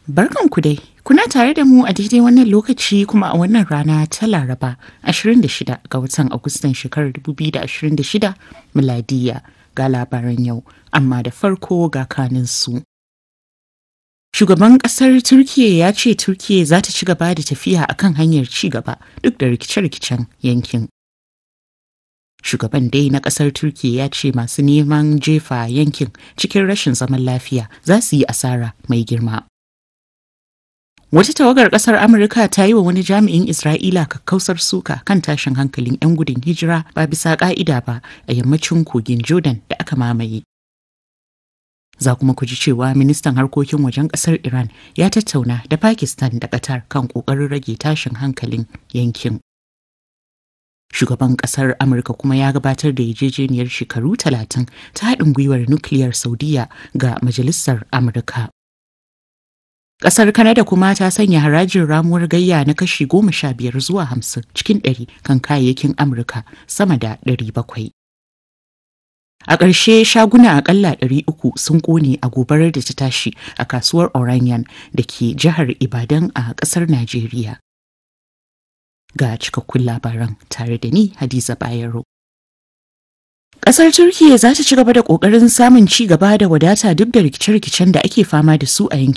Barkanku dai, kuna tare da mu a daidai wannan lokaci kuma a wannan rana ta Laraba 26 ga watan Agustan shekarar 2026 miladiya ga labaran yau, amma da farko ga kaninsu. Shugaban ƙasar Turkiyya ya ce Turkiyya za ta ci gaba da tafiya akan hanyar ci gaba duk da rikice-rikicen yankin. Shugaban dai na ƙasar Turkiyya ya ce masu neman jefa yankin cikin rashin zaman lafiya za su yi asara mai girma. Wata tawagar ƙasar Amurka ta yi wa wani jami'in Isra'ila kakkausar suka kan tashin hankalin 'yan gudun hijira ba bisa ƙa'ida ba a yammacin kogin Jordan da aka mamaye. Za kuma ku ji cewa ministan harkokin wajen ƙasar Iran ya tattauna da Pakistan da Qatar kan ƙoƙarin rage tashin hankalin yankin. Shugaban ƙasar Amurka kuma ya gabatar da yarjejeniyar shekaru talatin ta haɗin gwiwar nukiliyar Saudiya ga Majalisar Amurka. Ƙasar Kanada kuma ta sanya harajin ramuwar gayya na kashi goma sha biyar zuwa hamsin cikin ɗari kan kayayyakin Amurka sama da ɗari bakwai. A ƙarshe shaguna aƙalla ɗari uku sun ƙone a gobarar da ta tashi a kasuwar Oranian da ke jihar Ibadan a ƙasar Najeriya. Ga cikakkun labaran tare da ni Hadiza Bayero. Ƙasar Turkiyya za ta ci gaba da ƙoƙarin samun ci gaba da wadata duk da rikice-rikicen da ake fama da su a yankin.